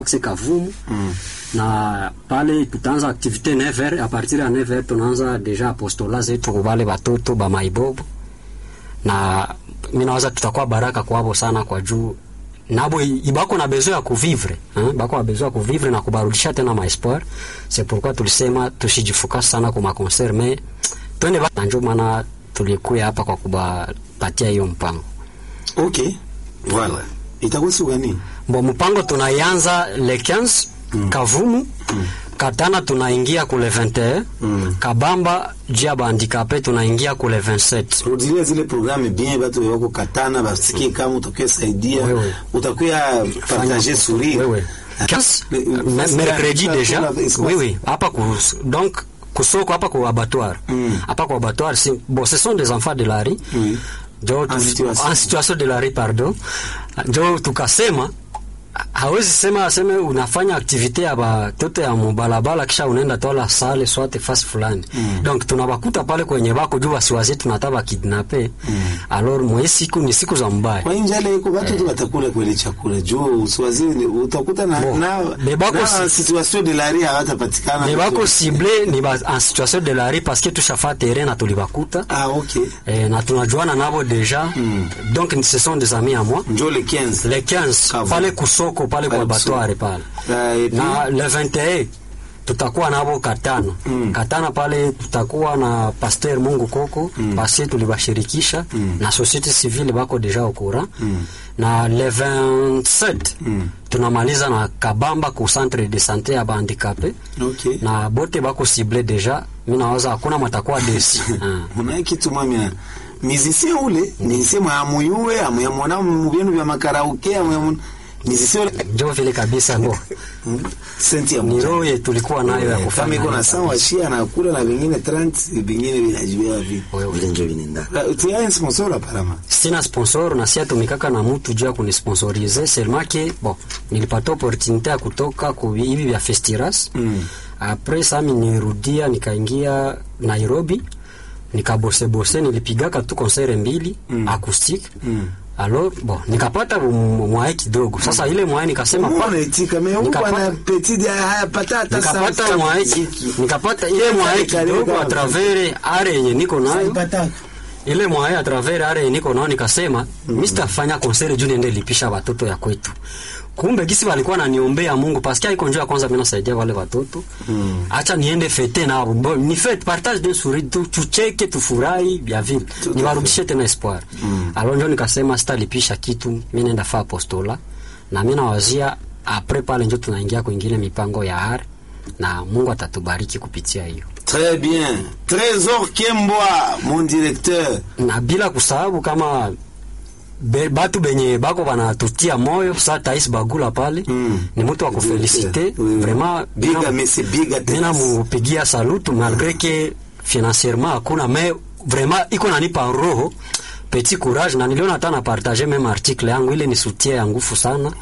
Kavumu mm. na pale tutaanza activite 9h a partir ya 9h tunaanza deja apostola zetu kwa wale watoto ba maibobo, na mimi nawaza tutakuwa baraka kwabo sana kwa juu nabo ibako na besoin ya kuvivre hein, bako na besoin ya kuvivre na kubarudisha tena ma espoir. C'est pourquoi tulisema tusijifuka sana kwa maconcert mais twende ba njo maana tulikuya hapa kwa kubapatia hiyo mpango. Okay, voilà. Itakuwa siku gani? Bo mpango tunaianza le 15 mm. Kavumu mm. Katana tunaingia kule 21 mm. Kabamba jia bandikape tunaingia kule 27. Rudilia zile programme bien batu wako Katana basikie kama utakuwa saidia Wewe. utakuwa partager sourire. Wewe. 15 me- mercredi deja. Oui oui, hapa ku donc kusoko hapa kwa abattoir. Mm. Hapa kwa abattoir si bon ce sont des enfants de la rue. Oui. Jo, tu, En situation. en situation de la rue pardon. Jo tukasema hawezi sema aseme unafanya aktivite ya batoto ya mubalabala kisha unaenda tola sale swate fasi fulani mm. donc tunabakuta pale kwenye bako juu wasiwazi tunataba kidnape mm. alors mwe siku ni siku za mbaya Kwa njale iko watu tu watakula kweli chakula. Juu usiwazi utakuta na Bon. na, Bebako na si- situation de la rue hawatapatikana. ni bako cible ni ba, en situation de la rue parce que tushafa terrain na tulibakuta Ah okay. eh, na tunajuana nabo deja mm. donc ce sont des amis à moi Njoo le 15. le 15 Kavu. pale kusoko pale kwa Pale batware kusoko. pale Ah, et puis- na le 21 tutakuwa nabo Katana Mm. Katana pale tutakuwa na Pasteur Mungu Koko mm. basi tulibashirikisha mm. na societe civile bako deja okura mm. na le 27 Mm. tunamaliza na Kabamba ku centre de santé ya bandikape Okay. na bote bako cible deja mimi nawaza hakuna matakuwa desi Ah. Muna kitu mwamya musicien ule musicien mwa amuyue amuyamona mu bintu vya makarauke amuyamona musicien ule njo vile kabisa ngo senti ya ni mtu roho yetu tulikuwa nayo ya kama kufanya iko na nayo sawa shia na kula na vingine 30 vingine vinajibia vipi Wewe. vile njo vinaenda tu sponsor apparemment sina sponsor na sia tumikaka na mtu juu ya kunisponsorize seulement que bon nilipata opportunité ya kutoka ku hivi vya Festiras Mm. après ça mi nirudia nikaingia Nairobi nikabose bose nilipigaka tu concert mbili Mm. acoustique Mm. alors bon nikapata m- mwae kidogo sasa ile mwae nikasema pa- Mbona itika me huko nikapata- na petit ya haya patata nikapata mwae nikapata ile mwae kidogo a travers are yenye niko nayo ile mwae a travers are niko nao nikasema mm. Mr fanya concert juu niende lipisha watoto ya kwetu. Kumbe gisi walikuwa naniombea Mungu parce que haiko njoo ya kwanza mimi nasaidia wale watoto. Mm. Acha niende fete nao. Bon, ni fete partage d'un sourire tu tucheke tufurahi bia vile. Niwarudishe tena espoir. Mm. Alors njoo nikasema sitalipisha kitu mimi naenda fa apostola na mimi nawazia après pale njoo tunaingia kwingine mipango ya har na Mungu atatubariki kupitia hiyo. Très bien. Trésor Kembwa, mon directeur. na bila kusahau kama be, batu benye bako banatutia moyo sa Tais Bagula pale Mm. ni mtu wa kufelicite Oui, oui. vraiment Biga mina- mesi biga mina tena. mupigia salute malgré que financièrement hakuna mais vraiment iko nanipa roho petit courage na niliona hata na partager même article yangu ile ni soutien ya nguvu sana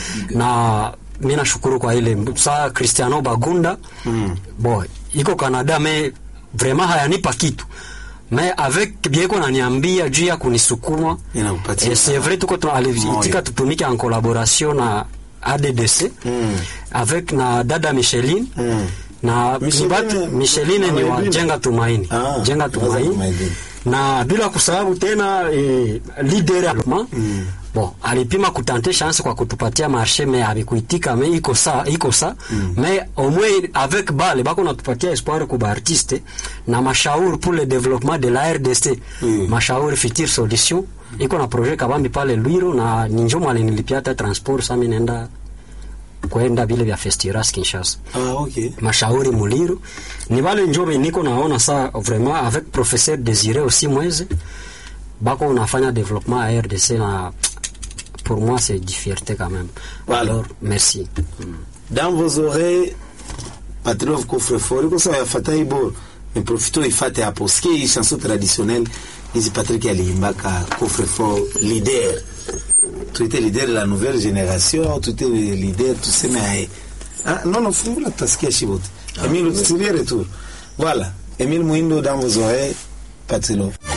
na mimi nashukuru kwa ile saa Cristiano Bagunda Mm. bon iko Canada mais vraiment hayanipa kitu mais avec bien iko naniambia juu ya kunisukuma Inakupatia et c'est vrai tuko tuna- aliitika moyo. tutumike en collaboration na ADDC Mm. avec na dada Micheline Mm. na Micheline- ni batu Micheline ni wa Tumaini. Jenga Tumaini Ah, Jenga Jenga Tumaini Tumaini. na bila kusahau tena eh, leader ya mm. bon alipima kutante chance kwa kutupatia marché mais abikuitika mais iko sa iko sa mm. mais au moins avec bale bako natupatia espoir kwa artiste na mashauri pour le développement de la RDC Mm. mashauri future solution iko na projet kabambi pale Lwiro na ninjo mwali nilipia hata transport sasa mimi naenda kwenda vile vya Festiras Kinshasa Ah, okay. mashauri muliro ni wale njobe niko naona sa vraiment avec professeur Désiré aussi mweze bako unafanya développement à RDC na pour moi c'est du fierté quand même Voilà. alors merci Dans vos oreilles, Patrov coffre-fort. Iko sawa yafata ibo. Mais profito ifate hapo. Sikia hii chanson traditionnelle. Hizi Patrick aliimbaka coffre-fort leader. Tu étais leader de la nouvelle génération, tu étais leader, tuseme aye. Ah, non, non, fungula tutasikia shibote. Emile, utilie retour. Voilà. Emile Muindo dans vos oreilles, Patrov.